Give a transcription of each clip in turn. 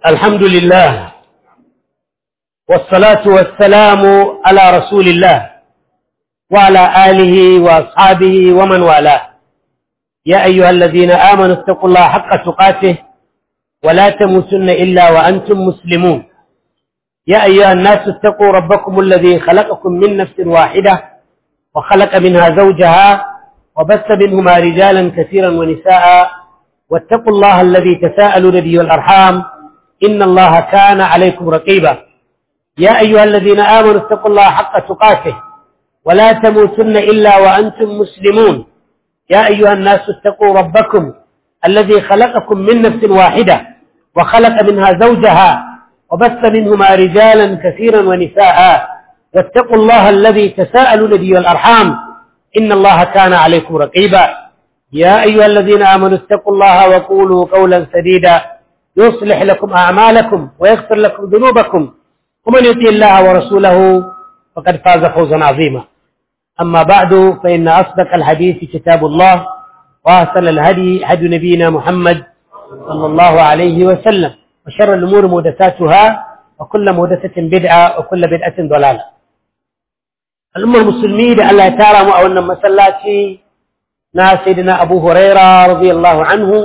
الحمد لله والصلاة والسلام على رسول الله وعلى آله وأصحابه ومن والاه يا أيها الذين آمنوا اتقوا الله حق تقاته ولا تموتن إلا وأنتم مسلمون يا أيها الناس اتقوا ربكم الذي خلقكم من نفس واحدة وخلق منها زوجها وبث منهما رجالا كثيرا ونساء واتقوا الله الذي تساءلون به والأرحام إن الله كان عليكم رقيبا يا أيها الذين آمنوا اتقوا الله حق تقاته ولا تموتن إلا وأنتم مسلمون يا أيها الناس اتقوا ربكم الذي خلقكم من نفس واحدة وخلق منها زوجها وبث منهما رجالا كثيرا ونساء واتقوا الله الذي تساءلون به والأرحام إن الله كان عليكم رقيبا يا أيها الذين آمنوا اتقوا الله وقولوا قولا سديدا يصلح لكم أعمالكم ويغفر لكم ذنوبكم ومن يطيع الله ورسوله فقد فاز فوزا عظيما أما بعد فإن أصدق الحديث كتاب الله وأحسن الهدي هدي نبينا محمد صلى الله عليه وسلم وشر الأمور محدثاتها وكل محدثة بدعة وكل بدعة ضلالة الأمة المسلمين الله تعالى مؤونا مسلاتي na sayyidina Abu Huraira radiyallahu anhu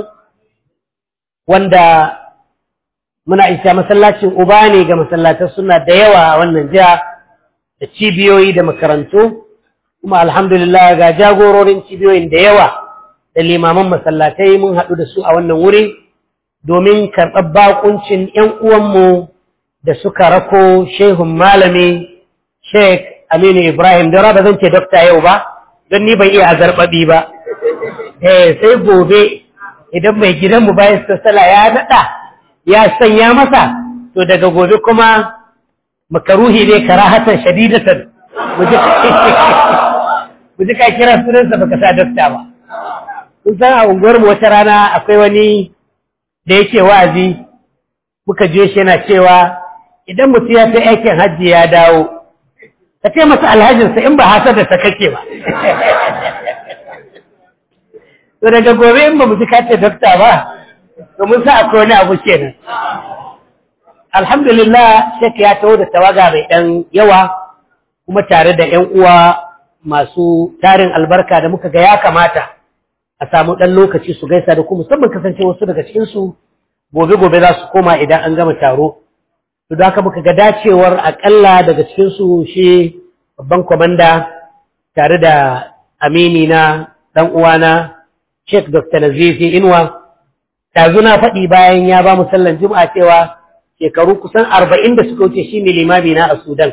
wanda muna isa masallacin uba ne ga masallatan suna da yawa a wannan jiha da cibiyoyi da makarantu kuma alhamdulillah ga jagororin cibiyoyin da yawa da limaman masallatai mun haɗu da su a wannan wuri domin karɓar bakuncin ‘yan uwanmu da suka rako shehun malami Sheikh Aminu Ibrahim da ba zan ce dokta yau ba don ni ban iya azarbaɓi ba eh sai gobe idan mai gidanmu bayan sassala ya naɗa ya sanya masa to daga gobe kuma makaruhi ne karahatan shadidatan mu ji ka kira sunansa baka sa dokta ba kun san a unguwarmu wata rana akwai wani da yake wa'azi muka je shi yana cewa idan mutum ya ta aikin hajji ya dawo ka ce masa alhajinsa in ba hasar da ta kake ba to daga gobe in ba mu ji kace dokta ba to mun sa akwai wani abu kenan alhamdulillah shek ya taho da tawaga mai dan yawa kuma tare da ƴan uwa masu tarin albarka da muka ga ya kamata a samu dan lokaci su gaisa da ku musamman kasance wasu daga cikin su gobe gobe za su koma idan an gama taro to da haka muka ga dacewar akalla daga cikin su shi babban kwamanda tare da amini na dan uwana Sheikh Dr. Nazifi Inuwa, tazu na faɗi bayan ya ba mu sallan Juma'a cewa shekaru kusan arba'in da suka wuce shi ne limami na a Sudan.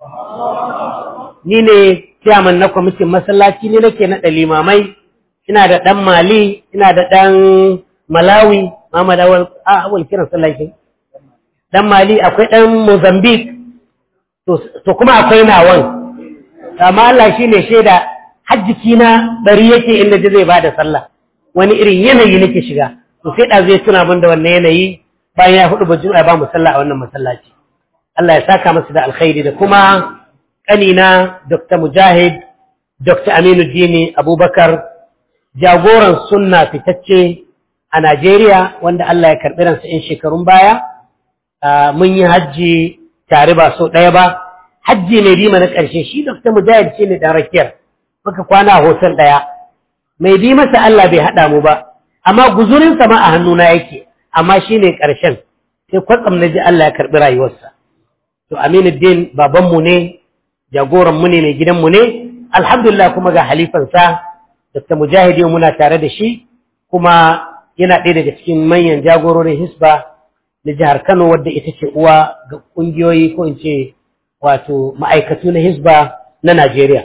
Ni ne ciyaman na kwamitin masallaci ne nake naɗa limamai, ina da ɗan Mali, ina da ɗan Malawi, Muhammad Awal, a awal kiran sallakin. Ɗan Mali akwai ɗan Mozambique, to kuma akwai nawan. Amma Allah shi ne shaida hajjikina bari yake inda ji zai ba da sallah. wani irin yanayi nake shiga to sai da zai tuna min da wannan yanayi bayan ya hudu bajin ba mu sallah a wannan masallaci Allah ya saka masa da alkhairi da kuma kanina Dr. Mujahid Dr. Aminu Dini Abubakar jagoran sunna fitacce a Najeriya wanda Allah ya karbi ransa in shekarun baya mun yi hajji tare ba so ɗaya ba hajji ne bima na ƙarshe shi Dr. Mujahid shi ne ɗan rakiyar muka kwana a hotel ɗaya mai bi masa Allah bai haɗa mu ba, amma guzurinsa ma a hannuna yake, amma shi ne ƙarshen, sai kwatsam na ji Allah ya karɓi rayuwarsa. To, Aminuddin babanmu ne, jagoranmu ne, mai gidanmu ne, alhamdulillah kuma ga halifansa, Dr. Mujahidi muna tare da shi, kuma yana ɗaya daga cikin manyan jagororin Hisba na jihar Kano wadda ita ce uwa ga ƙungiyoyi ko in ce wato ma'aikatu na Hisba na Najeriya.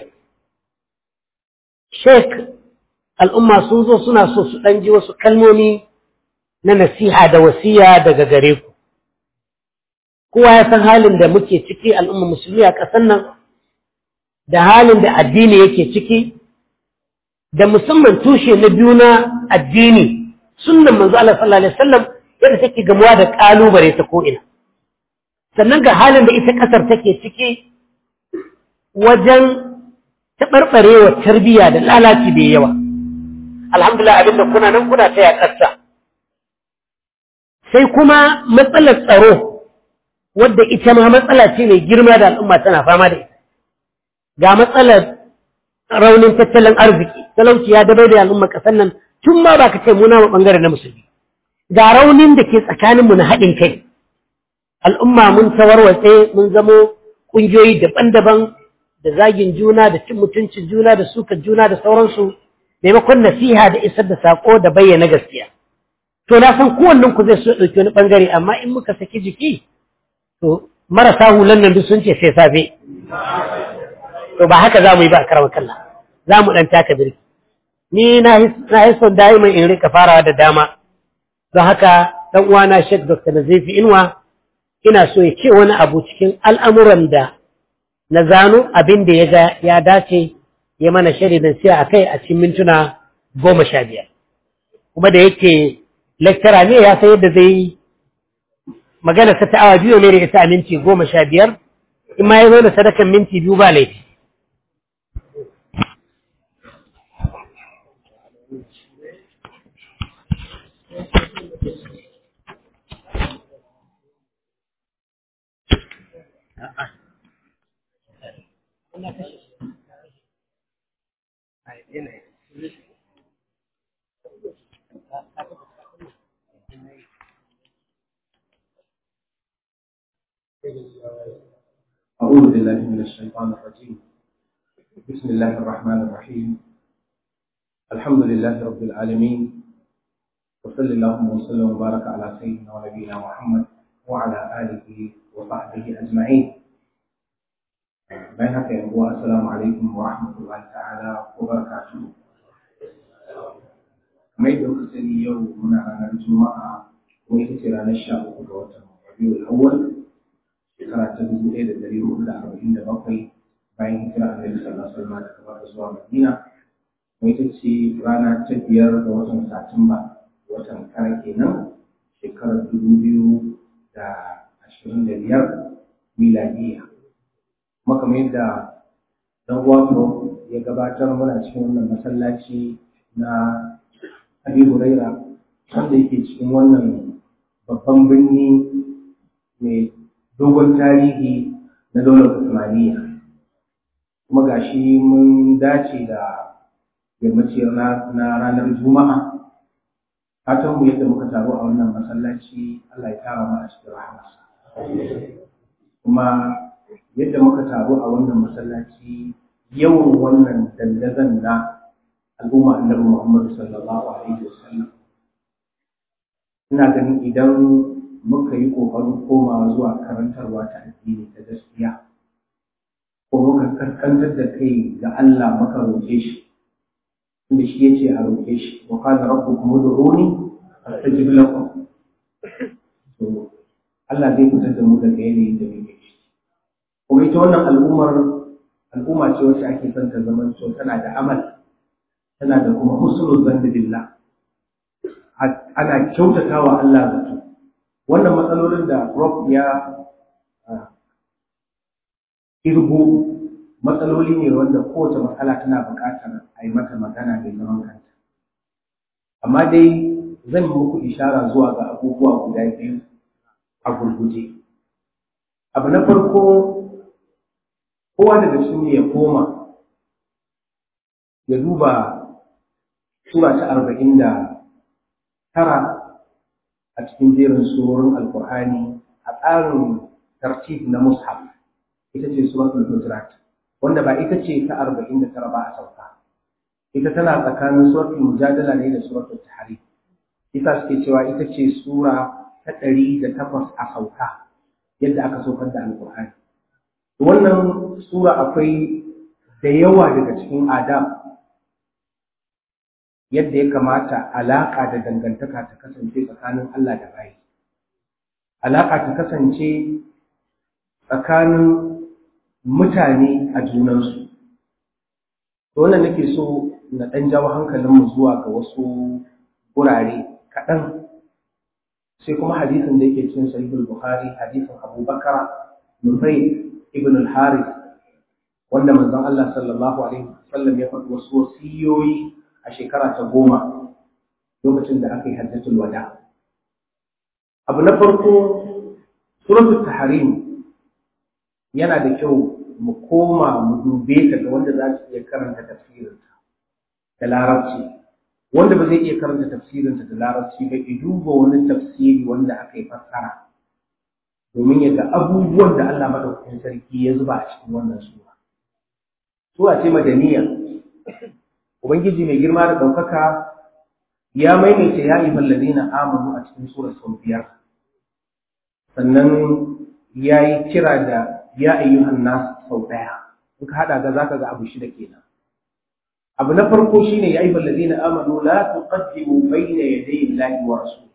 Sheikh al'umma sun zo suna so su ɗan ji wasu kalmomi na nasiha da wasiya daga gare ku. Kowa ya san halin da muke ciki al'umma musulmi a ƙasar nan, da halin da addini yake ciki, da musamman tushe na biyu na addini, sunan manzo Allah sallallahu Alaihi wasallam yadda take gamuwa da ƙalubale ta ko'ina. Sannan ga halin da ita ƙasar take ciki wajen taɓarɓarewa tarbiyya da lalaci da yawa. alhamdulillah abinda kuna nan kuna taya ƙasa sai kuma matsalar tsaro wadda ita ma matsala ce mai girma da al'umma tana fama da ita ga matsalar raunin tattalin arziki talauci ya dabai da al'umma ƙasar nan tun ma ba ka ce muna ma ɓangare na musulmi ga raunin da ke tsakaninmu na haɗin kai al'umma mun tawarwatse mun zamo ƙungiyoyi daban-daban da zagin juna da cin mutuncin juna da suka juna da sauransu maimakon nasiha da isar da saƙo da bayyana gaskiya to na san kowannen ku zai so ɗauki wani ɓangare amma in muka saki jiki to marasa hulan nan duk sun ce sai safe to ba haka za mu yi ba a karamar kalla za mu ɗan taka birki ni na yi son da'iman in rika farawa da dama don haka ɗan uwana shek dr nazifi inuwa ina so ya ce wani abu cikin al'amuran da na zano abin da ya ga ya dace ya mana shari da siya a kai a cikin mintuna goma sha biyar kuma da yake lecturer ne ya san yadda zai yi magana ta ta awa biyu ne da ita a minti goma sha biyar in ma ya zo da sadakan minti biyu ba laifi أعوذ بالله من الشيطان الرجيم بسم الله الرحمن الرحيم الحمد لله رب العالمين وصلى اللهم وسلم وبارك على سيدنا ونبينا محمد وعلى آله وصحبه أجمعين بينك يا أبو السلام عليكم ورحمة الله تعالى وبركاته ما يدعوك سني يوم من أنا الجمعة ويكتر عن الشعب وقوة الربيع الأول shekara ta dubu ɗaya da ɗari hudu da arba'in da bakwai bayan hijira annabi sallallahu alaihi wasallam daga Makka zuwa Madina kuma ita ce rana ta biyar ga watan Satumba watan kara kenan shekarar dubu biyu da ashirin da biyar miladiya kuma kamar yadda dan uwa ya gabatar muna cikin wannan masallaci na Abi Huraira wanda yake cikin wannan babban birni mai dogon tarihi na daular Usmaniya kuma gashi mun dace da yammacin na ranar Juma'a fatan mu yadda muka taru a wannan masallaci Allah ya tara mu a cikin rahamarsa kuma yadda muka taru a wannan masallaci yawan wannan dandazon na al'umma annabi Muhammad sallallahu alaihi wasallam ina ganin idan muka yi ƙoƙarin komawa zuwa karantarwa ta addini ta gaskiya ko muka kaskantar da kai ga Allah muka roƙe shi inda shi ya ce a roƙe shi wa qala rabbukum ud'uni astajib lakum to Allah zai fitar da mu daga yanayin da muke ciki kuma ita wannan al'ummar al'umma ce wacce ake son ta zama to tana da amal tana da kuma husnul zanni billah ana kyautatawa Allah zato wannan matsalolin da Rob ya irgo matsaloli ne wanda kowace matsala tana buƙatar a yi mata magana mai zaman kanta amma dai zan yi muku ishara zuwa ga abubuwa guda biyu a gurguje abu na farko kowa daga cikin ya koma ya duba sura ta arba'in da tara a cikin jerin surorin alkur'ani a tsarin tartib na mushaf ita ce suratul hujurat wanda ba ita ce ta arba'in da tara ba a sauka ita tana tsakanin suratul mujadala ne da suratul tahrim ita suke cewa ita ce sura ta ɗari da takwas a sauka yadda aka saukar da alkur'ani wannan sura akwai da yawa daga cikin adab yadda ya kamata alaƙa da dangantaka ta kasance tsakanin Allah da bayi. Alaƙa ta kasance tsakanin mutane a junansu. Wannan nake so na ɗan jawo hankalinmu zuwa ga wasu gurare kaɗan. Sai kuma hadisin da yake cin sahihul Bukhari, hadisin Abu Bakar Nufai ibn al-Harith wanda manzon Allah sallallahu alaihi wasallam ya faɗi wasu wasiyoyi a shekara ta goma lokacin da aka yi hajjatul wada abu na farko suratul tahrim yana da kyau mu koma mu dube ta ga wanda za su iya karanta tafsirinta da larabci wanda ba zai iya karanta tafsirinta da larabci ba ki duba wani tafsiri wanda aka yi fassara domin ya ga abubuwan da Allah madaukakin sarki ya zuba a cikin wannan sura sura ce madaniya ubangiji mai girma da ɗaukaka ya maimaita ya yi ladina amanu a cikin sura sau biyar sannan ya yi kira da ya ayyuhan nas sau ɗaya in ka haɗa ga zaka ga abu shida kenan abu na farko shine ya ayyuhal ladina amanu la tuqaddimu bayna yaday Allahi wa rasulihi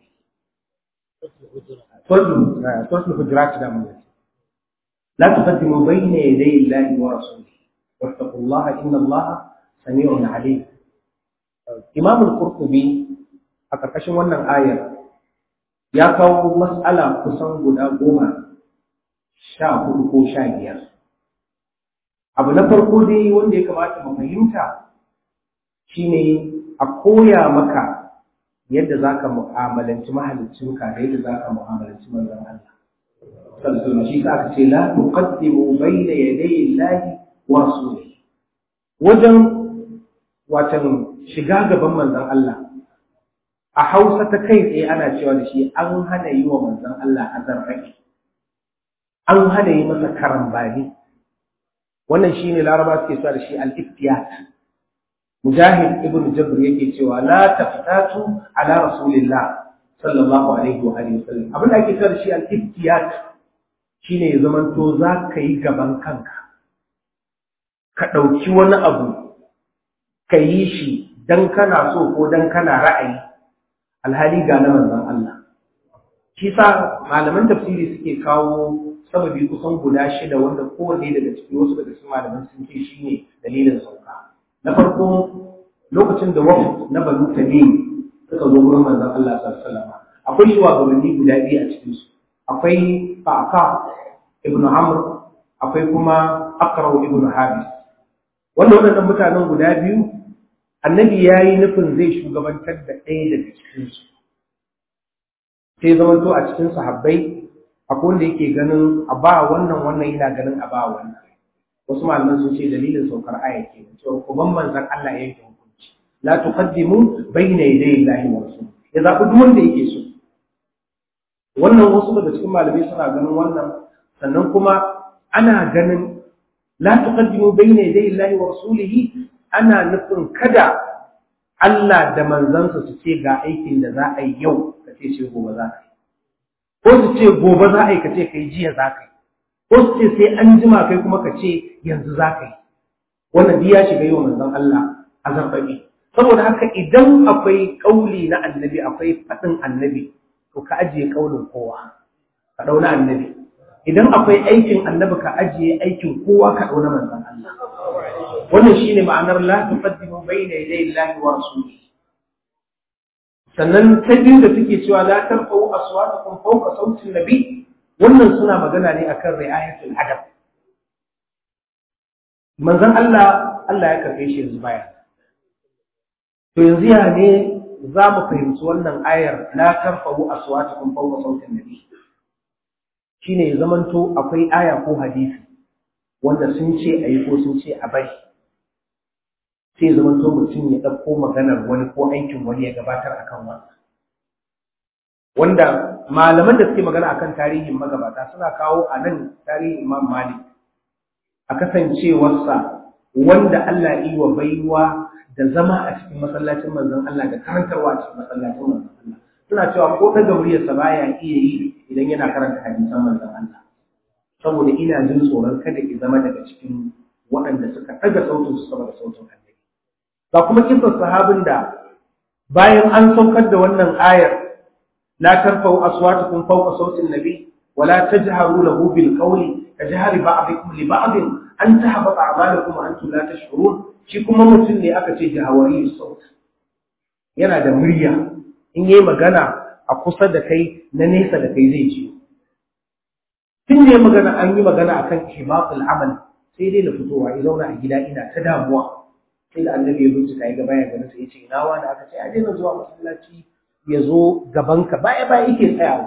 suratul hujurat da mun la tuqaddimu bayna yaday Allahi wa rasulihi wattaqullaha inna Allaha sami'un alim Imam al-Qurtubi a ƙarƙashin wannan ayar ya kawo mas'ala kusan guda goma sha hudu ko sha biyar. Abu na farko dai wanda ya kamata mu fahimta shine a koya maka yadda za ka mu'amalanci mahaliccinka da yadda za ka mu'amalanci manzon Allah. Sallallahu shi ka ce la tuqaddimu bayna yaday Allahi wa rasulihi. Wajen watan shiga gaban manzon Allah a Hausa ta kai tsaye ana cewa da shi an hana yi wa manzon Allah azarraki. an hana yi masa karambani wannan shine laraba suke cewa da shi al-iftiyat mujahid ibn jabr yake cewa la taftatu ala rasulillah sallallahu alaihi wa alihi wasallam abin da ake cewa da shi al-iftiyat shine ya zamanto za ka yi gaban kanka ka ɗauki wani abu ka yi shi dan kana so ko dan kana ra'ayi alhali ga na manzon Allah shi sa malaman tafsiri suke kawo sababi kusan guda shida wanda kowanne daga ciki wasu daga cikin malaman sun ce shine dalilin sauka na farko lokacin da wafu na banu tamim suka zo gurin manzon Allah sallallahu alaihi wasallam akwai shugabanni guda biyu a cikin su akwai Fa'aka ibnu Amr akwai kuma Aqra ibnu Habis wanda waɗannan mutanen guda biyu annabi yayi nufin zai shugabantar da ɗaya daga cikin su sai zamanto a cikin sahabbai akwai wanda yake ganin a ba wannan wannan yana ganin a ba wannan wasu malaman sun ce dalilin saukar aya ke cewa ku ban manzon Allah ya yanke hukunci la tuqaddimu bayna yaday Allahi wa rasul ya zabi duk wanda yake so wannan wasu daga cikin malamai suna ganin wannan sannan kuma ana ganin la tuqaddimu bayna yaday Allahi wa rasulihi ana nufin kada Allah da manzansa su ce ga aikin da za a yi yau ka ce ce gobe za ka yi ko su ce gobe za a yi ka ce kai jiya za ka yi ko su ce sai an jima kai kuma ka ce yanzu za ka yi wannan ya shiga yi wa manzon Allah a zarfafi saboda haka idan akwai kauli na annabi akwai faɗin annabi to ka ajiye kaulin kowa ka ɗauna annabi idan akwai aikin annabi ka ajiye aikin kowa ka ɗauna manzon Allah wannan shine ma'anar la tuqaddimu bayna yaday Allahi wa rasulihi sannan ta biyu da suke cewa la tarfa'u aswatakum fawqa sautin nabi wannan suna magana ne akan ri'ayatul adab manzon Allah Allah ya karbe shi yanzu baya to yanzu ya ne za mu fahimci wannan ayar la tarfa'u aswatakum fawqa sautin nabi shine ya zamanto akwai aya ko hadisi wanda sun ce ayi ko sun ce a bari sai zama to mutum ya ɗauko maganar wani ko aikin wani ya gabatar akan wannan wanda malaman da suke magana akan tarihin magabata suna kawo a nan tarihin imam malik a kasancewarsa wanda Allah yi wa baiwa da zama a cikin masallacin manzon Allah da karantarwa a cikin masallacin manzon Allah suna cewa ko ta gauriyarsa baya iya yi idan yana karanta hadisan manzon Allah saboda ina jin tsoron kada ki zama daga cikin waɗanda suka ɗaga sautin su sama da sautin Allah ga kuma kisan sahabin da bayan an saukar da wannan ayar la tarfa'u aswatukum fawqa sautin nabi wa la tajharu lahu bil qawli kajhari ba'dikum li ba'd an tahbata a'malukum wa antum la tash'urun shi kuma mutum ne aka ce jahawari saut yana da murya in yayi magana a kusa da kai na nesa da kai zai ji tun ne magana an yi magana akan hibatul amal sai dai na fitowa ya zauna a gida ina ta damuwa sai da annabi ya bincika ya ga baya ganin sai ya ce ina wani aka ce a daina zuwa masallaci ya zo gabanka baya baya yake tsayawa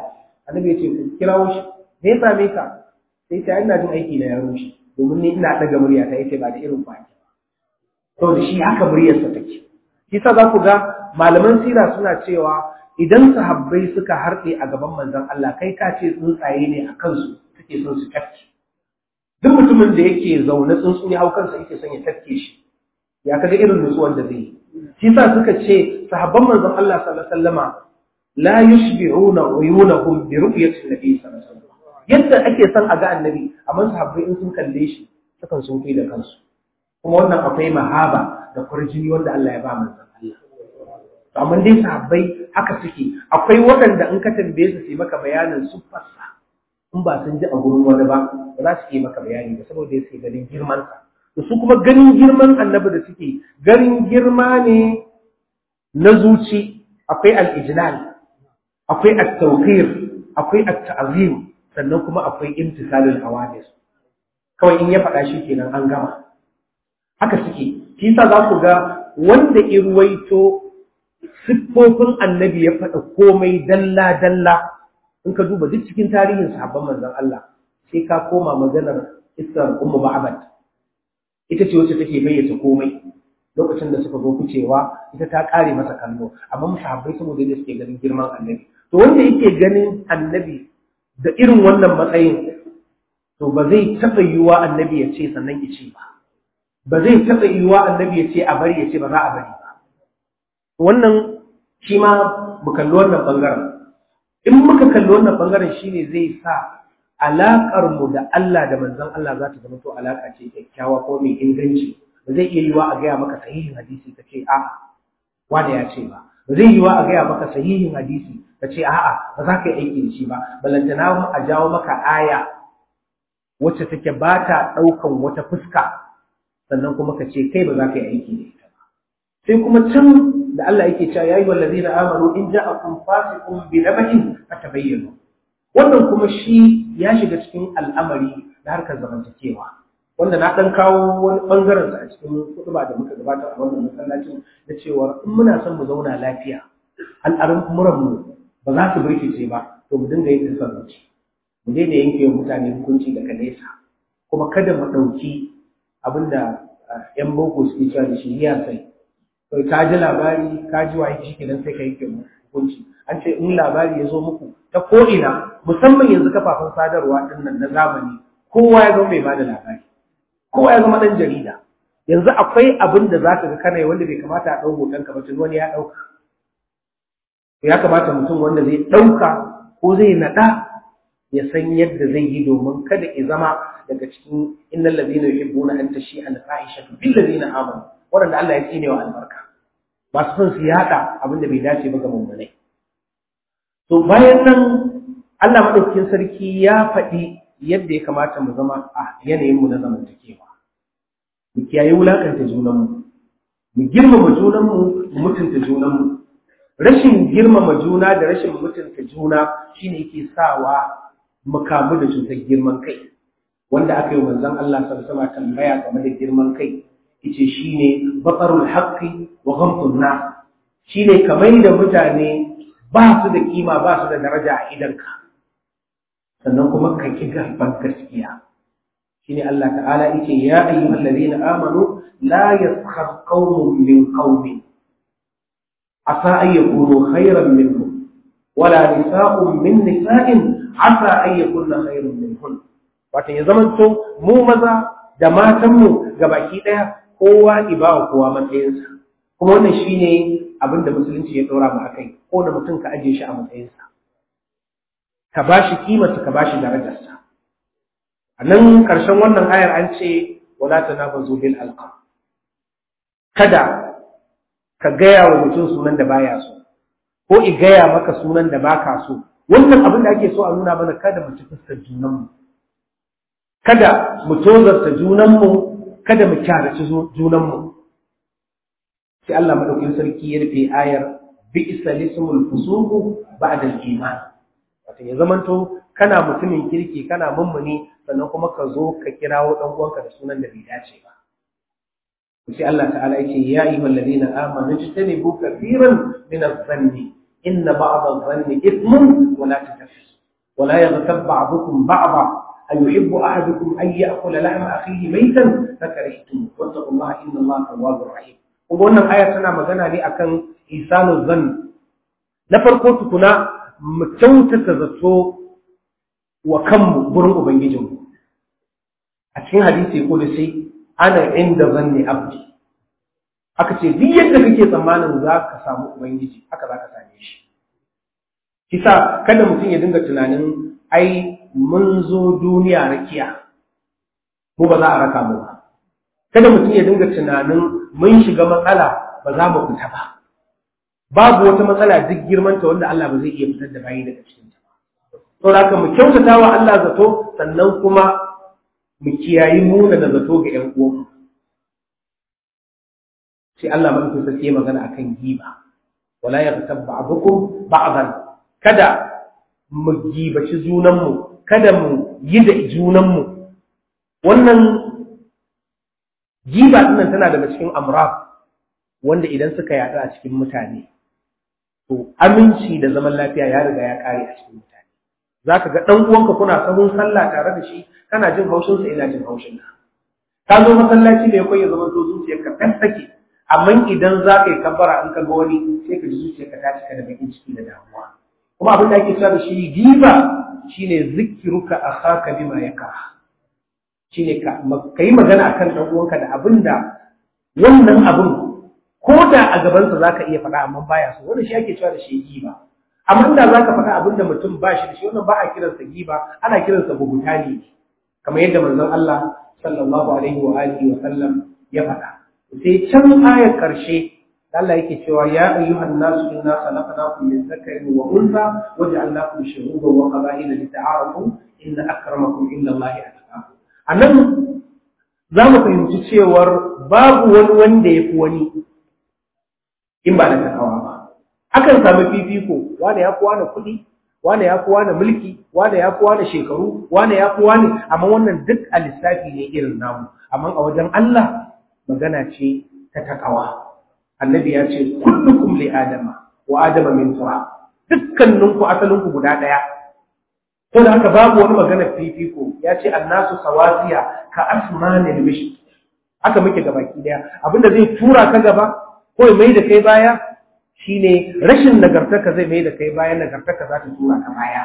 annabi ya ce ku kirawo shi me ya same ka sai ta ina jin aiki na ya rushe domin ni ina daga murya ta yace ba da irin kwaki saboda shi haka muryarsa take shi sa za ku ga malaman sira suna cewa idan sahabbai suka harɗe a gaban manzon Allah kai ka ce tsuntsaye ne a kansu suke son su tafke duk mutumin da yake zaune tsuntsu ya hau kansa yake son ya tafke shi ya kaga irin nutsuwar da zai yi shi sa suka ce sahabban manzon Allah sallallahu alaihi wasallama la yushbi'una uyunahum bi ru'yati nabi sallallahu alaihi wasallam yadda ake son a ga annabi amma sahabbai in sun kalle shi sukan sun kai da kansu kuma wannan akwai mahaba da kurjini wanda Allah ya ba manzon Allah to amma dai sahabbai haka suke akwai waɗanda in ka tambaye su sai maka bayanin siffarsa in ba sun ji a gurin wani ba ba za su yi maka bayani ba saboda yake ganin girman sa to su kuma ganin girman annabi da suke ganin girma ne na zuci akwai al-ijlal akwai at-tawqir akwai at-ta'zim sannan kuma akwai imtisalul awadis kawai in ya faɗa shi kenan an gama haka suke shi sa za ku ga wanda irwaito siffofin annabi ya faɗa komai dalla dalla in ka duba duk cikin tarihin sahabban manzon Allah sai ka koma maganar Isar Ummu Ma'bad ita ce wacce take bayyana komai lokacin da suka zo kucewa ita ta kare masa kallo amma sahabbai saboda yadda suke ganin girman annabi to wanda yake ganin annabi da irin wannan matsayin to ba zai taɓa yiwuwa annabi ya ce sannan ya ce ba ba zai taɓa yiwuwa annabi ya ce a bari ya ce ba za a bari ba wannan shi ma mu kalli wannan ɓangaren in muka kalli wannan ɓangaren shi ne zai sa alaƙar mu da Allah da manzon Allah za ta zama to alaƙa ce kyakkyawa ko mai inganci ba zai iya yiwuwa a gaya maka sahihin hadisi ka ce a'a wanda ya ce ba ba zai yiwuwa a gaya maka sahihin hadisi ka ce a'a ba za ka yi aiki da shi ba balantana a jawo maka aya wacce take ba ta ɗaukan wata fuska sannan kuma ka ce kai ba za ka yi aiki da ita ba sai kuma can da Allah yake cewa yayi wallazina amanu in ja'akum fasiqun bi nabain fatabayyanu wannan kuma shi ya shiga cikin al'amari na harkar zamantakewa wanda na dan kawo wani bangaren sa a cikin kutuba da muka gabatar a wannan masallacin da cewa in muna son mu zauna lafiya al'amuran mu ba za su birkice ba to mu dinga yin tasarruci mu daina yanke wa mutane hukunci daga nesa kuma kada mu ɗauki abinda ‘yan boko suke cewa da shi ya sai kai ka ji labari ka ji waye shi kenan sai ka yanke hukunci an ce in labari ya zo muku ta ko'ina musamman yanzu kafafen sadarwa ɗin nan na zamani kowa ya zama mai ba da labari kowa ya zama ɗan jarida yanzu akwai abin da za ka ga kana wanda bai kamata a ɗau hoton ka ba tun wani ya ɗauka ya kamata mutum wanda zai ɗauka ko zai naɗa ya san yadda zai yi domin kada ya zama daga cikin innal ladina yuhibbuna an tashi al fahishatu bil ladina amanu wanda Allah ya tsine wa albarka masu son su yada abin da bai dace ba ga mummunai to bayan nan Allah madaukakin sarki ya faɗi yadda ya kamata mu zama a yanayin mu na zamantakewa mu kiyaye wulakanta junanmu mu girmama junanmu mu mutunta junanmu rashin girmama juna da rashin mutunta juna shine yake sawa mu kamu da cutar girman kai wanda aka yi manzon Allah sallallahu alaihi tambaya game da girman kai yace shine batarul haqqi wa ghamtun nas shine kamar da mutane ba su da kima ba su da daraja a idanka sannan kuma ka ki garban gaskiya shine Allah ta'ala yace ya ayyuhal ladina amanu la yaskhar qaumun min qaumin asa an yakunu khayran minhum wala nisa'un min nisa'in asa an yakunna khayrun minhun wato ya zamanto mu maza da matanmu baki daya kowa ibawa kowa matsayinsa kuma wannan shine abin da musulunci ya dora mu akai ko da mutum ka aje shi a matsayinsa ka bashi kimarsa ka bashi darajarsa a nan ƙarshen wannan ayar an ce wala tanabazu bil alqab kada ka gaya wa mutum sunan da baya so ko i gaya maka sunan da baka so wannan abin da ake so a nuna mana kada mu ci fuskar junanmu kada mu tozarta junanmu kada mu kyaraci junanmu sai Allah madaukakin sarki ya rufe ayar bi'sa lismul fusuqu ba'da al-iman wato ya zamanto kana mutumin kirki kana mummuni sannan kuma ka zo ka kirawo dan uwanka da sunan da bai dace ba sai Allah ta'ala yake ya ayyuhal ladina amanu jtanibu kathiran min adh-dhanni inna ba'd adh-dhanni ithmun wa la tatafis ولا يغتب بعضكم بعضا أيحب أحدكم أن يأكل لحم أخيه ميتا فكرهتم واتقوا الله إن الله تواب رحيم wannan aya tana magana ne akan isanul zan na farko tukuna mu kyautata zato wa kanmu gurin ubangijinmu a cikin hadisi ko da sai ana inda zanni abdi aka ce duk yadda kake tsammanin za ka samu ubangiji haka za ka same shi kisa kada mutum ya dinga tunanin ai mun zo duniya rakiya mu ba za a raka mu ba kada mutum ya dinga tunanin mun shiga matsala ba za mu fita ba babu wata matsala duk girmanta wanda Allah ba zai iya fitar da bayi daga cikin ta to haka mu kyautata wa Allah zato sannan kuma mu kiyayi muna da zato ga ƴan uwanmu sai Allah madaukakin sarki magana akan giba wala yaghtab ba'dukum ba'dan kada mu gibaci junanmu kada mu yi da junanmu wannan giba dinnan tana daga cikin amraf wanda idan suka yaɗu a cikin mutane to aminci da zaman lafiya ya riga ya kare a cikin mutane zaka ga dan uwanka kuna sahun sallah tare da shi kana jin haushin sa ina jin haushin ka ka zo masallaci ne kai ya zama to zuciyarka fes take amma idan za ka yi kabbara in ka ga wani sai ka ji zuciyarka ta cika da bakin ciki da damuwa kuma abin da ake cewa da shi giba shine zikiruka akhaka bima yakra shine ka kai magana akan dan uwanka da abin da wannan abin ko da a gaban sa zaka iya faɗa amma baya so wannan shi ake cewa da shi giba amma da zaka faɗa abin da mutum ba shi da shi wannan ba a kiransa giba ana kiransa bugutani kamar yadda manzon Allah sallallahu alaihi wa alihi wa sallam ya faɗa sai can ayar karshe Allah yake cewa ya ayyuhan nasu inna khalaqnakum min dhakarin wa untha waja'alnakum shuhuban wa qaba'ila lita'arafu inna akramakum inda Allahi atqakum anan za mu fahimci cewar babu wani wanda ya fi wani in ba da takawa ba akan samu fifiko wanda ya fi wani kuɗi wanda ya fi wani mulki wanda ya fi wani shekaru wanda ya fi wani amma wannan duk a lissafi ne irin namu amma a wajen Allah magana ce ta takawa annabi ya ce kullukum li adama wa adama min turab dukkaninku asalinku guda daya to da haka babu wani magana fifiko ya ce annasu sawasiya ka asmanil mish haka muke gabaki daya abinda zai tura ka gaba ko ya mai da kai baya shine rashin nagartarka zai mai da kai baya nagartarka za ta tura ka baya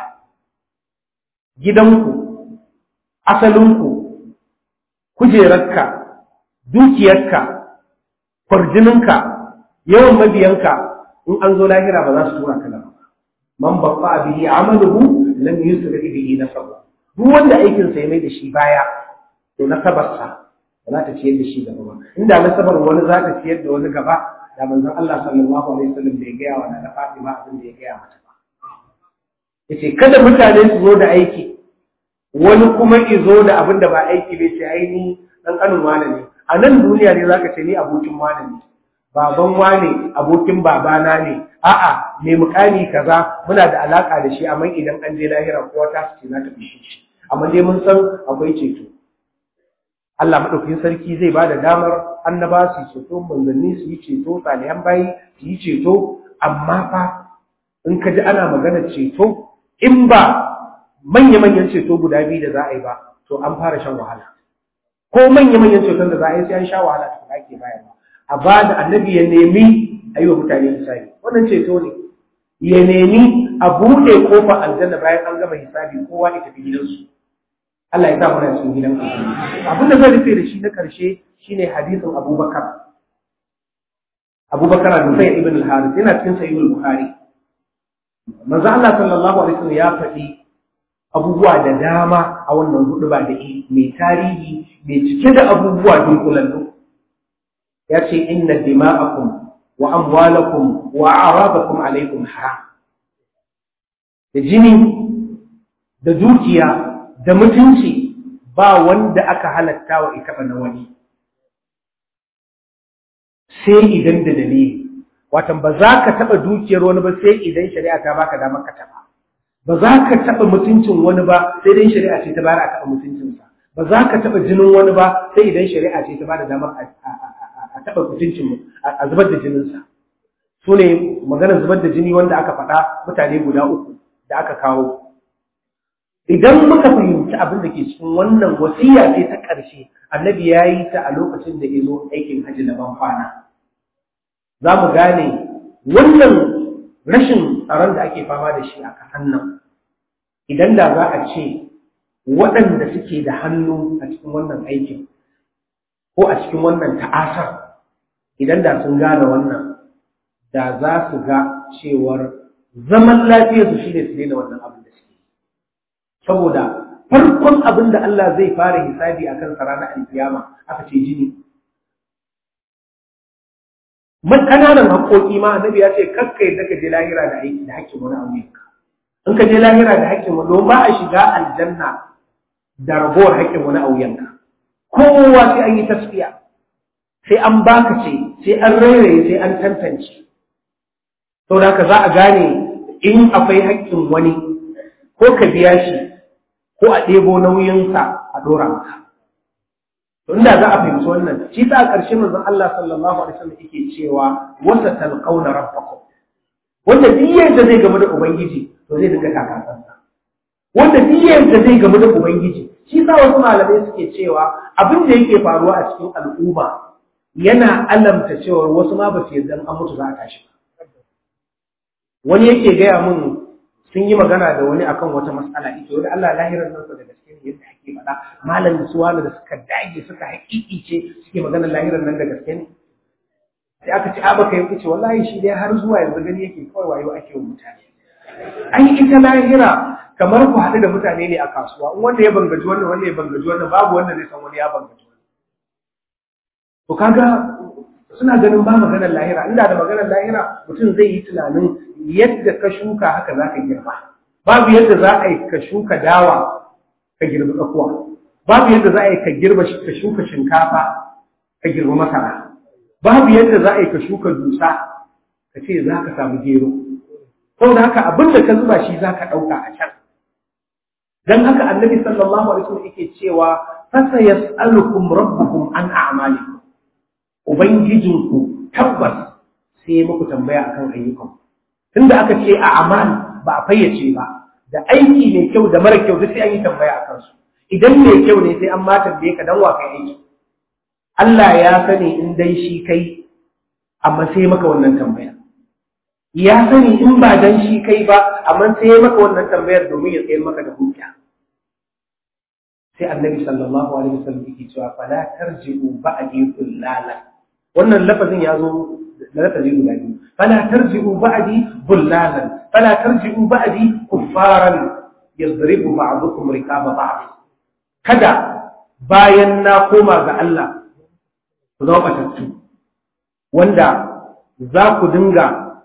gidanku asalinku kujerarka dukiyarka kwarjininka yawan mabiyanka in an zo lahira ba za su tura ka gaba man babba bihi amaluhu lam yusri bihi nasabu duk wanda aikin sa ya mai da shi baya to nasabarsa ba za ta ciyar da shi gaba ba inda nasabar wani za ta ciyar da wani gaba da manzon Allah sallallahu alaihi wasallam bai gaya wa na Fatima abin da ya gaya mata ba yace kada mutane su zo da aiki wani kuma izo da abin da ba aiki bai ce ai ni dan kanin wane ne a nan duniya ne zaka ce ni abokin wane ne baban wane abokin babana ne a'a mai mukami kaza muna da alaka da shi amma idan an je lahira kowa ta ce na tafi shi amma dai mun san akwai ceto Allah madaukakin sarki zai bada damar annaba su ceto manzanni su yi ceto salihan bayi su yi ceto amma fa in ka ji ana magana ceto in ba manya-manyan ceto guda biyu da za a yi ba to an fara shan wahala ko manya-manyan ceton da za a yi sai an sha wahala tukuna ake bayarwa a ba da annabi ya nemi a yi wa mutane hisabi wannan ceto ne ya nemi a buɗe kofa aljanna bayan an gama hisabi kowa ya tafi gidansu Allah ya sa mana cikin gidan abin da zai rufe da shi na karshe shine hadisin Abubakar Abubakar al-Nufay ibn al-Harith yana cikin sahih al-Bukhari manzo Allah sallallahu alaihi wasallam ya faɗi abubuwa da dama a wannan hudu ba da mai tarihi mai cike da abubuwa dunkulallu ya ce inna dima'akum wa amwalakum wa a'radakum alaikum haram da jini da dukiya da mutunci ba wanda aka halatta wa ita na wani sai idan da dalili watan ba za ka taɓa dukiyar wani ba sai idan shari'a ta baka damar ka taɓa ba za ka taɓa mutuncin wani ba sai idan shari'a ce ta bayar a taɓa mutuncinsa ba za ka taɓa jinin wani ba sai idan shari'a ce ta bada damar a taɓa mutuncin a zubar da jininsa su ne maganar zubar da jini wanda aka faɗa mutane guda uku da aka kawo idan muka fahimci abin da ke cikin wannan wasiya ce ta ƙarshe annabi ya yi ta a lokacin da ya zo aikin hajji na ban kwana za mu gane wannan rashin tsaron da ake fama da shi a ƙasar nan idan da za a ce waɗanda suke da hannu a cikin wannan aikin ko a cikin wannan ta'asar idan da sun gane wannan da za su ga cewar zaman lafiyarsu shi ne su daina wannan abin da suke saboda farkon abin da Allah zai fara hisabi a kan ranar alkiyama aka ce jini man ƙananan haƙoƙi ma annabi ya ce kakka yadda ka je lahira da aiki da haƙƙin wani abu yanka in ka je lahira da haƙƙin wani don ba a shiga aljanna da ragowar haƙƙin wani abu yanka kowa sai an yi tasfiya sai an baka ce sai an rairaye sai an tantance sau da za a gane in akwai haƙƙin wani ko ka biya shi ko a ɗebo nauyinsa a ɗora maka to inda za a fahimci wannan shi ta a ƙarshe manzon Allah sallallahu alaihi wasallam yake cewa wasa talqauna rabbakum wanda duk yadda zai gamu da ubangiji to zai dinga kakasansa wanda duk yadda zai gamu da ubangiji shi sa wasu malamai suke cewa abin da yake faruwa a cikin al'umma yana alamta cewa wasu ma ba su yarda an mutu za a tashi ba wani yake gaya mun sun yi magana da wani akan wata matsala ita wani Allah lahirar nan da gaske ne yadda ake faɗa malam da suwana da suka dage suka haƙiƙi ce suke magana lahirar nan da gaske ne sai aka ce abaka ya ce wallahi shi dai har zuwa yanzu gani yake kawai wayo ake wa mutane an yi ita lahira kamar ku haɗu da mutane ne a kasuwa in wanda ya bangaji wannan wanda ya bangaji wannan babu wanda zai san wani ya bangaji wannan to kaga suna ganin ba maganar lahira inda da maganar lahira mutum zai yi tunanin yadda ka shuka haka za ka girba babu yadda za a yi ka shuka dawa ka girbi tsakuwa babu yadda za a yi ka girba ka shuka shinkafa ka girbi masara babu yadda za a yi ka shuka dusa ka ce za ka samu gero saboda haka abin da ka zuba shi za ka ɗauka a can dan haka annabi sallallahu alaihi wasallam yake cewa fasa yas'alukum rabbukum an a'malikum ubangijinku tabbas sai muku tambaya akan ayyukan tunda aka ce a amal ba a fayyace ba da aiki mai kyau da mara kyau duk sai an yi tambaya akan su idan mai kyau ne sai an ma tambaye ka dan wa kai aiki Allah ya sani in dai shi kai amma sai maka wannan tambaya ya sani in ba dan shi kai ba amma sai maka wannan tambayar domin ya tsayar maka da hujja sai annabi sallallahu alaihi wasallam yake cewa fala tarji'u ba'di kullala wannan lafazin ya zo da lafazi guda biyu fala tarji'u ba'di bullalan fala tarji'u ba'di kuffaran yadribu ba'dukum riqaba ba'd kada bayan na koma ga Allah ku zama batattu wanda za ku dinga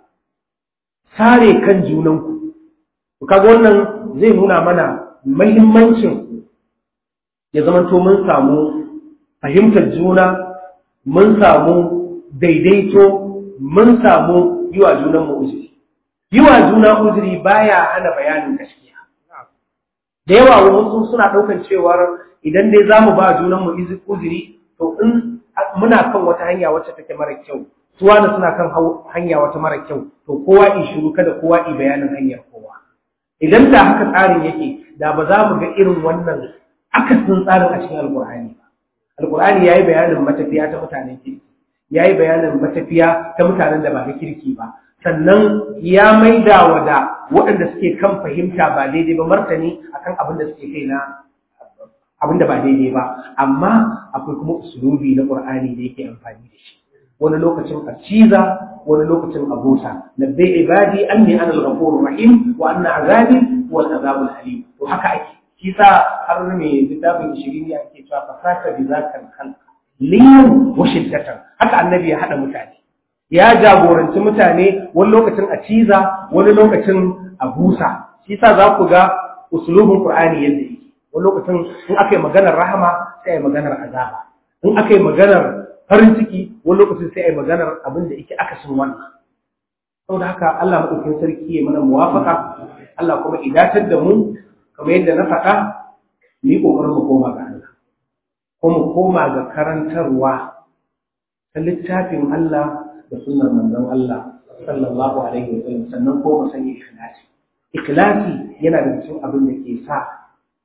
sare kan junanku kaga wannan zai nuna mana muhimmancin ya zamanto mun samu fahimtar juna mun samu daidaito mun samu yi wa junan mu uzuri yi wa juna uzuri baya hana bayanin gaskiya da yawa wasu suna ɗaukar cewar idan dai za mu ba junan mu uzuri to in muna kan wata hanya wacce take mara kyau suwana suna kan hanya wata mara kyau to kowa in shiru kada kowa i bayanin hanyar kowa idan da haka tsarin yake da ba za mu ga irin wannan akasin tsarin a cikin alkur'ani ba alkur'ani ya yi bayanin matafiya ta mutanen kirki ya yi bayanin matafiya ta mutanen da ba na kirki ba sannan ya maida wa da waɗanda suke kan fahimta ba daidai ba martani akan abin da suke kai na abin da ba daidai ba amma akwai kuma usulubi na qur'ani da yake amfani da shi wani lokacin a ciza wani lokacin a busa nabbi ibadi anni ana al-ghafurur rahim wa anna azabi wal azabul alim to haka ake shi sa har mai littafin shirin ya ke cewa fasaka bi zakal khalq liyan wa shiddatan haka annabi ya hada mutane ya jagoranci mutane wani lokacin a ciza wani lokacin a busa shi sa za ku ga usulubin qur'ani yadda yake wani lokacin in aka yi maganar rahama sai a yi maganar azaba in aka yi maganar farin ciki wani lokacin sai a yi maganar abin da yake akasin wannan saboda haka Allah maɗaukin sarki ya mana muwafaka Allah kuma idatar da mu kamar yadda na faɗa mu yi ƙoƙarin mu koma ga Allah ko mu koma ga karantarwa ta littafin Allah da sunnar manzon Allah sallallahu alaihi wa sallam sannan ko mu sanya ikhlasi ikhlasi yana da cikin abin da ke sa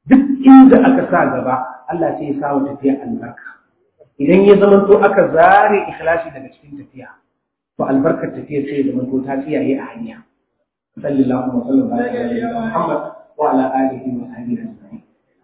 duk inda aka sa gaba Allah sai ya sa wa tafiya albarka idan ya zama to aka zare ikhlasi daga cikin tafiya to albarkar tafiya sai ya zama to ta tsiyaye a hanya sallallahu alaihi wa sallam Muhammad wa ala alihi wa sahbihi ajma'in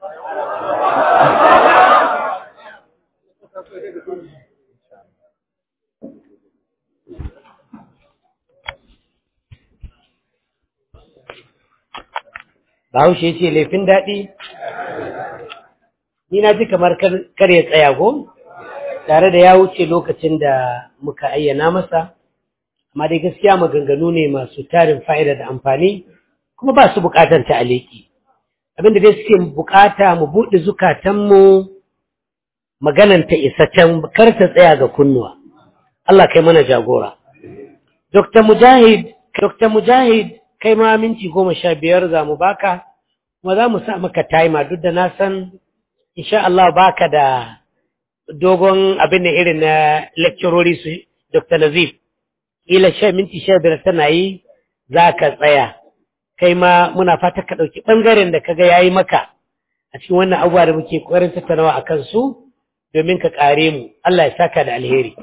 Bahaushe ce laifin daɗi, ni na ji kamar kar ya tsaya ko, tare da ya wuce lokacin da muka ayyana masa, amma dai gaskiya maganganu ne masu tarin fa'ida da amfani, kuma ba su buƙatar ta aleki. Abinda dai suke buƙata mu buɗe zukatanmu maganan ta isa can kar ta tsaya ga kunnuwa. Allah kai mana jagora. Dr. Mujahid, Dr. Mujahid kai ma minti goma sha biyar za mu baka kuma za mu sa maka timer duk da na san insha Allah baka da dogon abin da irin na lecturori su Dr. Nazif ila sha minti sha biyar tana yi za ka tsaya kai ma muna fata ka ɗauki ɓangaren da kaga ya yi maka a cikin wannan abubuwa da muke ƙoƙarin tattaunawa a kansu domin ka ƙare mu Allah ya saka da alheri.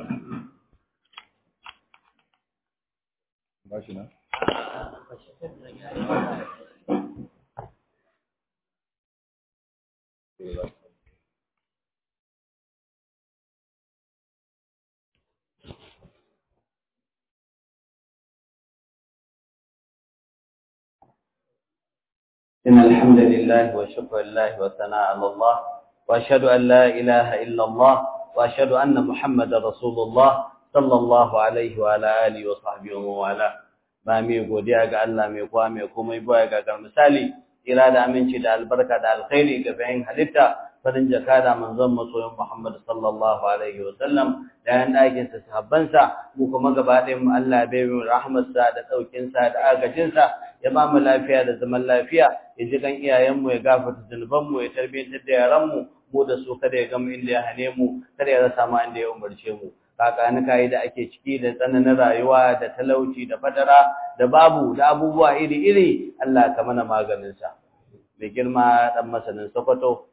إن الحمد لله وشكر الله وثناء على الله وأشهد أن لا إله إلا الله وأشهد أن محمد رسول الله صلى الله عليه وعلى آله وصحبه ومن ba mai godiya ga Allah mai kowa mai komai baya ga gar misali ira da aminci da albarka da alkhairi ga bayan halitta farin jaka da manzon masoyin Muhammad sallallahu alaihi wa sallam da yan dakin sa sahabban sa mu kuma gaba ɗayan mu Allah bai mu rahmar sa da daukin sa da agajin sa ya ba mu lafiya da zaman lafiya ya ji kan iyayen mu ya gafarta zunuban mu ya tarbiyantar da yaran mu mu da su kada ya gama inda ya hane mu kada ya rasa mu inda ya umarce mu kakanikayi da ake ciki da tsananin rayuwa da talauci da fatara da babu da abubuwa iri-iri Allah ka mana maganinsa. Mai girma ɗan masanin Sokoto,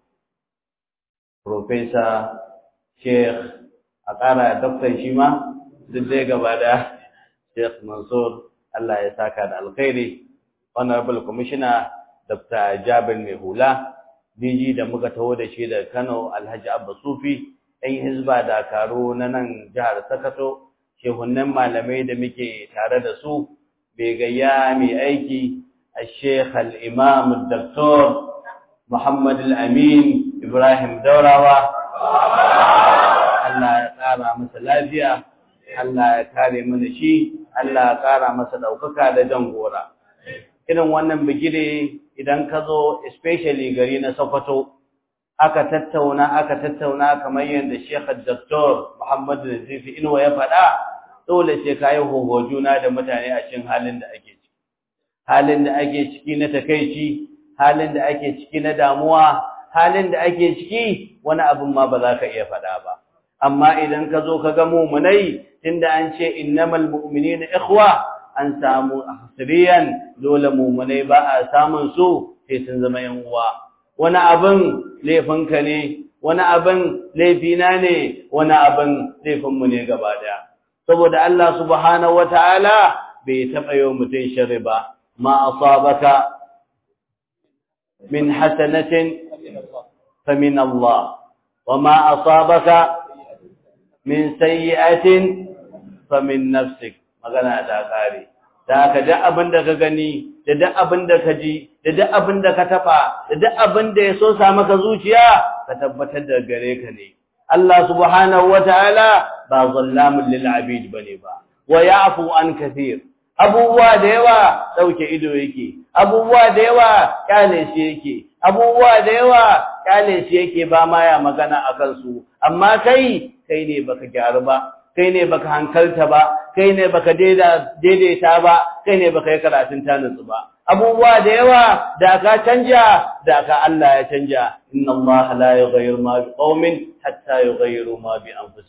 Profesa, Sheikh, a ƙara doktan shi ma, duk dai gaba da Sheikh Mansur, Allah ya saka da alkhairi, Honorable Commissioner, Dr. Jabir Mai Hula, DG da muka taho da shi da Kano Alhaji Abba Sufi, ɗan hizba dakaru na nan jihar Sokoto, shehunan malamai da muke tare da su, bai gayya mai aiki a Sheikh al-Imam Dr. Muhammad al-Amin Ibrahim Daurawa. Allah ya ƙara masa lafiya, Allah ya kare mana shi, Allah ya ƙara masa ɗaukaka da jan gora. Irin wannan bigire idan ka zo, especially gari na Sokoto, aka tattauna aka tattauna kamar yadda Sheikh Dr. Muhammad Nazifi Inuwa ya faɗa dole sai ka yi hoho juna da mutane a cikin halin da ake ciki halin da ake ciki na takeici halin da ake ciki na damuwa halin da ake ciki wani abin ma ba za ka iya faɗa ba amma idan ka zo ka ga mumunai tunda an ce innamal mu'minina ikhwa an samu hasriyan dole mumunai ba a samun su sai sun zama yan uwa wani abin laifinka ne, wani abin laifina ne, wani abin laifinmu ne gaba daya. Saboda Allah subhanahu wa ta'ala bai taɓa yau mutum shari ba, ma asabaka min hasanatin fa min Allah, wa ma asabaka min sayyi'atin fa min nafsik, magana ta ƙare. Da ka da abin da ka gani, da duk abin da ka ji, da duk abin da ka taba, da duk abin da ya so sa maka zuciya, ka tabbatar da gare ka ne. Allah subhanahu wataala ba zallamun lil abid bane ba. Wa ya'fu an kathir. Abubuwa da yawa dauke ido yake. Abubuwa da yawa kyale shi yake. Abubuwa da yawa kyale shi yake ba ma ya magana akan su. Amma kai kai ne baka gyaru ba. kai ne baka hankalta ba kai ne baka daidaita ba kai ne baka yi karatun tanitsu ba abubuwa da yawa da ka canja da ka Allah ya canja inna Allah la yughayyiru ma bi qaumin hatta yughayyiru ma bi anfusihim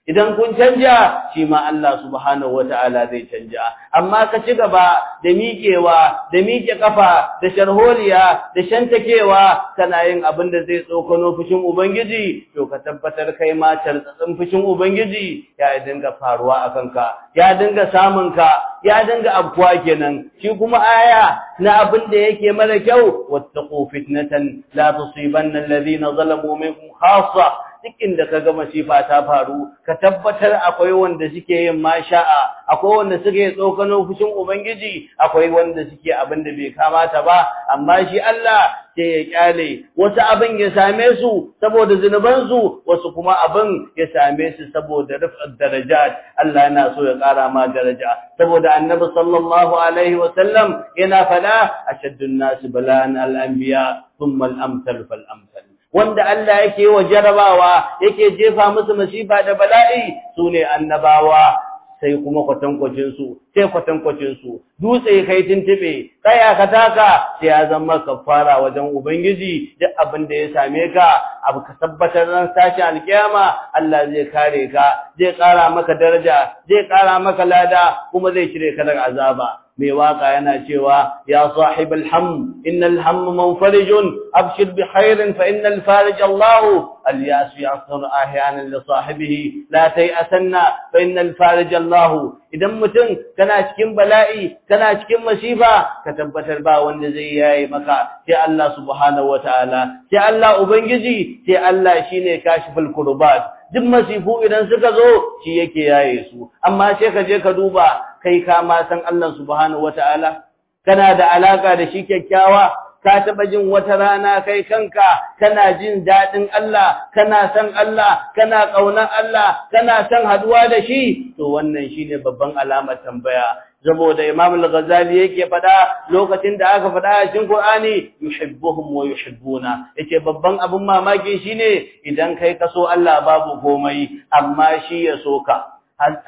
idan kun canja shi ma Allah subhanahu wata'ala zai canja amma ka ci gaba da miƙewa da miƙe kafa da sharholiya da shantakewa kana yin abin da zai tsokano fushin ubangiji to ka tabbatar kai ma tartsatsin fushin ubangiji ya dinga faruwa a kanka ya dinga samun ka ya dinga abkuwa kenan shi kuma aya na abin da yake mara kyau wattaqu fitnatan la tusibanna alladhina zalamu minkum khassa duk inda ka ga masifa ta faru ka tabbatar akwai wanda suke yin masha'a akwai wanda suke tsokano fushin ubangiji akwai wanda suke abin da bai kamata ba amma shi Allah sai ya kyale wasu abin ya same su saboda zunuban su wasu kuma abin ya same su saboda rufar darajat Allah yana so ya kara ma daraja saboda annabi sallallahu alaihi wa sallam yana fada ashaddun nas bala'an al-anbiya thumma al-amsal fal amsal wanda Allah yake wa jarabawa yake jefa musu masifa da bala'i sune annabawa sai kuma kwatankwacin su sai kwatankwacin su dutse kai tuntube kaya ka taka sai ya zama kafara wajen ubangiji duk abin da ya same ka abu ka tabbatar ran tashi alkiyama Allah zai kare ka zai kara maka daraja zai kara maka lada kuma zai cire ka daga azaba mai waka yana cewa ya sahib alham innal ham munfarijun abshir bi khairin fa innal farij Allah alyas yasr ahyanan li sahibihi la tayasanna fa innal farij Allah idan mutum kana cikin bala'i kana cikin masifa ka tabbatar ba wanda zai yayi maka sai Allah subhanahu wataala sai Allah ubangiji sai Allah shine kashiful kurbat duk masifu idan suka zo shi yake yaye su amma sai ka je ka duba kai ka ma san Allah subhanahu wataala kana da alaka da shi kyakkyawa ka taba jin wata rana kai kanka kana jin dadin Allah kana san Allah kana kaunar Allah kana san haduwa da shi to wannan shine babban alamar tambaya saboda Imam Al-Ghazali yake fada lokacin da aka fada a cikin Qur'ani yuhibbuhum wa yuhibbuna yake babban abun mamaki shine idan kai kaso Allah babu komai amma shi ya soka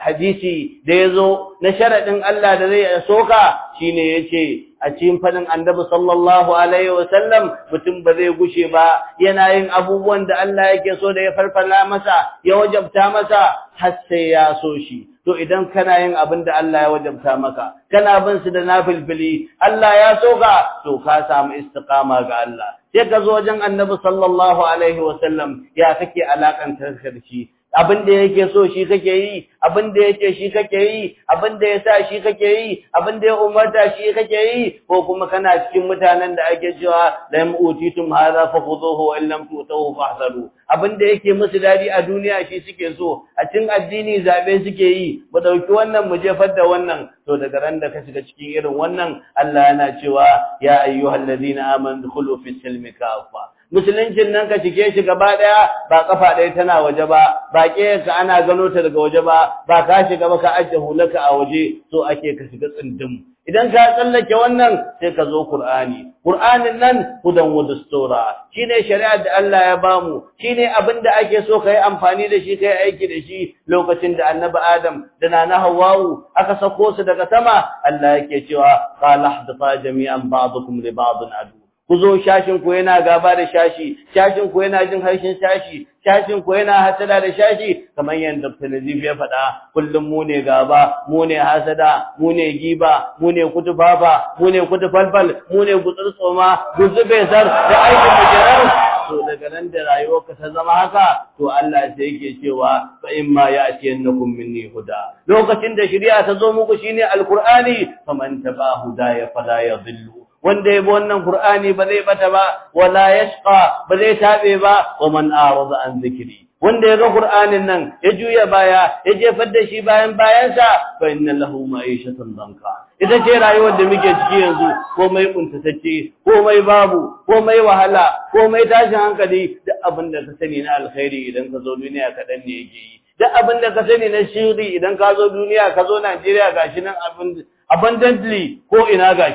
hadisi da yazo na sharadin Allah da zai soka shine yace a cikin fadin Annabi sallallahu alaihi wasallam mutum ba zai gushe ba yana yin abubuwan da Allah yake so da ya farfala masa ya wajabta masa har sai ya so shi to idan kana yin abin da Allah ya wajabta maka kana bin su da nafilfili Allah ya soka to ka samu istiqama ga Allah sai ka zo wajen Annabi sallallahu alaihi wasallam ya kake alakantar shi abin da yake so shi kake yi abin da yake shi kake yi abin da yasa shi kake yi abin da ya umarta shi kake yi ko kuma kana cikin mutanen da ake cewa lam utitum hadha fakhuduhu wa illam tutuhu fahzaru abin da yake musu dadi a duniya shi suke so a cikin addini zabe suke yi mu dauki wannan mu jefar da wannan to daga ran da ka shiga cikin irin wannan Allah yana cewa ya ayyuhallazina amanu dukhulu fis silmi kafa musuluncin nan ka cike shi gaba daya ba kafa daya tana waje ba ba ka ana gano ta daga waje ba ba ka shiga ba ka ajiye hulaka a waje so ake ka shiga tsindim idan ka tsallake wannan sai ka zo Qur'ani Qur'anin nan hudan wa dastura shine shari'ar da Allah ya bamu shine abin da ake so kai amfani da shi kai aiki da shi lokacin da Annabi Adam da Nana Hawwa'u aka sako su daga sama Allah yake cewa qala hadfa jami'an ba'dukum li ba'din adu ku zo shashin ku yana gaba da shashi shashin ku yana jin harshen shashi shashin ku yana hasada da shashi kamar yadda Dr. Nazif ya faɗa kullum mu ne gaba mu ne hasada mu ne giba mu ne kutufafa mu ne kutufalfal mu ne gutsurtsoma guzube sar da aikin mujirar to daga nan da rayuwarka ta zama haka to Allah sai yake cewa fa in ma ya'tiyannakum minni huda lokacin da shari'a ta zo muku shine alqur'ani faman taba hudaya fala yadhillu wanda yabo wannan Qur'ani ba zai bata ba wala yashqa ba zai tabe ba wa man arada an zikri wanda ya ga Qur'anin nan ya juya baya ya jefar da shi bayan bayansa fa inna lahu ma'ishatan danka ita ce rayuwar da muke ciki yanzu komai kuntatacce komai babu komai wahala komai tashin hankali duk abin da ka sani na alkhairi idan ka zo duniya kaɗan ne yake yi duk abin da ka sani na shiri idan ka zo duniya ka zo Najeriya gashi nan abin abundantly ko ina gashi nan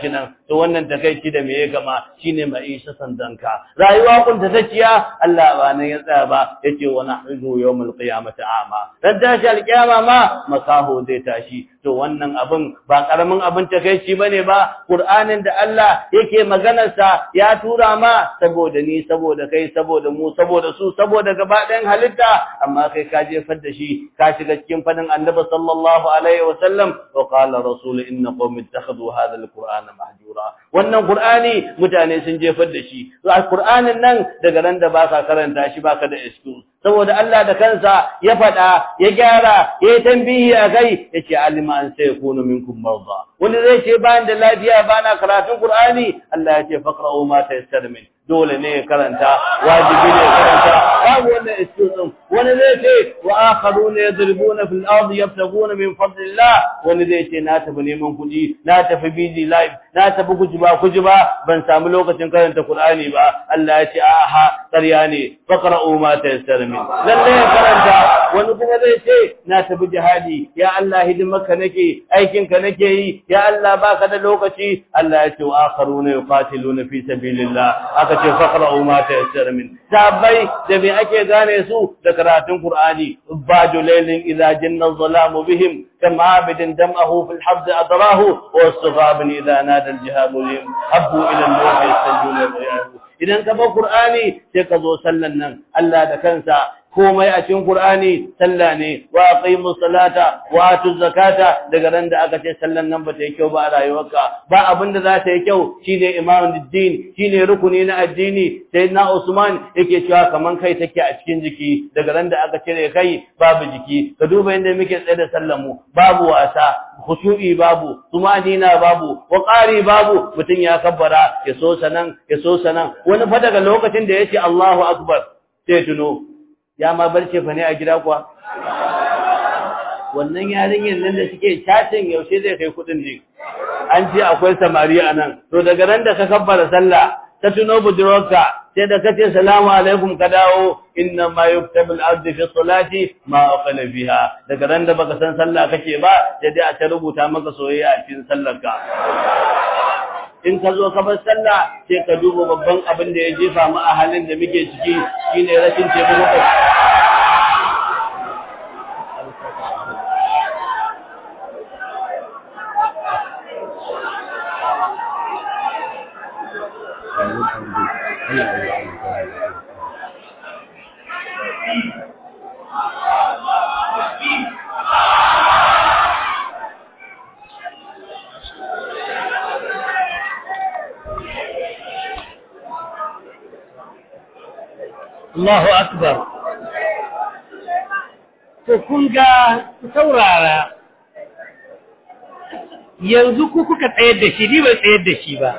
to wannan takeici da me ya gama shine ma'isha sandanka rayuwa kun ta taciya Allah ba nan ya tsaya ba yace wa nahzu yawmal qiyamati ama dan tashi alqiyama ma makaho zai tashi to wannan abin ba karamin abin takeici bane ba Qur'anin da Allah yake maganar sa ya tura ma saboda ni saboda kai saboda mu saboda su saboda gaba ɗayan halitta amma kai ka jefar da shi ka shiga cikin fadin Annabi sallallahu alaihi wasallam wa qala rasul inna qaumi ittakhadhu hadha alqur'ana mahjura wannan qur'ani mutane sun jefar da shi to alqur'anin nan daga ran da baka karanta shi baka da excuse saboda Allah da kansa ya faɗa ya gyara ya yi tambihi a kai ya ce alima an sai kunu minkum marda wani zai ce bayan da lafiya bana karatun qur'ani Allah ya ce faqra'u ma tayassara min dole ne ya karanta wajibi ne ya karanta babu wannan excuse wani zai ce wa akharuna yadribuna fil ardi yabtaguna min fadlillah wani zai ce na tafi neman kuɗi na tafi busy life na tafi kujiba kujiba ban samu lokacin karanta qur'ani ba Allah ya ce aha ƙarya ne faqra'u ma tayassara min lalle ya karanta wani kuma zai ce na tafi jihadi ya Allah hidimarka nake aikin ka nake yi ya Allah baka da lokaci Allah ya ce wa akharuna yuqatiluna fi sabilillah aka ce faqra'u ma tayassara min sabai da me ake gane su da karatun Qur'ani badu laylin idza janna dhalamu bihim كم عابد دمعه في الحبد أدراه والصغاب إذا نادى الجهاد لهم حبوا إلى الموت يستجون الرياح idan ka bar Qur'ani sai ka zo sallan nan Allah da kansa komai a cikin Qur'ani sallah ne wa aqimus salata wa atuz zakata daga ran da aka ce sallan nan ba ta yi kyau ba a rayuwarka ba abin da za ta yi kyau shine imamun din shine rukuni na addini sai na Usman yake cewa kaman kai take a cikin jiki daga ran da aka cire kai babu jiki ka duba inda muke tsaye da sallan mu babu wasa khushu'i babu tumanina babu waqari babu mutun ya kabbara ya so sanan ya so sanan wani fa daga lokacin da yace Allahu akbar sai tuno ya ma barce fa ne a gida kuwa wannan yarinyar nan da suke chatin yaushe zai kai kudin ne an ce akwai samari a nan to daga ran da ka kabbara sallah ta tuno budurwarka sai da kace salamu alaikum ka dawo inna ma yuktabu al-abdu fi salati ma aqala fiha daga ran da baka san sallah kake ba sai dai a ta rubuta maka soyayya a cikin sallarka in ka zo ka bar sallah sai ka duba babban abin da ya jefa mu a halin da muke ciki shine rashin taimako Allahu akbar to kun ga saurara yanzu ku kuka tsayar da shi ni ba tsayar da shi ba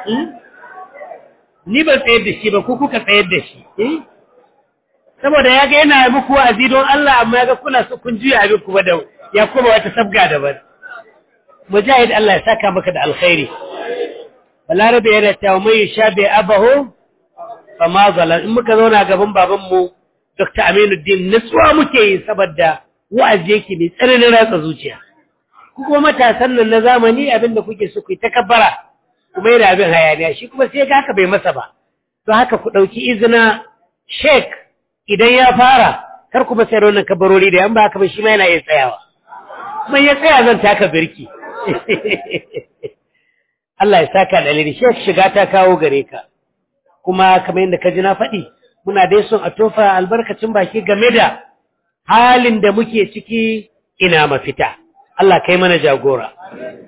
ni ba tsayar da shi ba ku kuka tsayar da shi saboda ya ga yana muku wa'azi don Allah amma ya ga kuna su kun juya abin ku ba da ya kuma wata sabga daban mujahid Allah ya saka maka da alkhairi balarabe yana cewa mai shabe abahu fa ma zalan in muka zauna gaban baban mu Dr. Aminuddin nutsuwa muke yi saboda wa'azi yake mai tsananin ratsa zuciya ku kuma matasan nan na zamani abinda kuke so ku yi takabbara kuma yana abin hayaniya shi kuma sai ga haka bai masa ba don haka ku ɗauki izina sheik idan ya fara kar ku masa wannan kabarori da yan ba haka ba shi ma yana iya tsayawa kuma ya tsaya zan taka birki Allah ya saka da alheri sheik shiga ta kawo gare ka kuma kamar yadda ka ji na faɗi muna dai son a tofa albarkacin baki game da halin da muke ciki ina mafita Allah kai mana jagora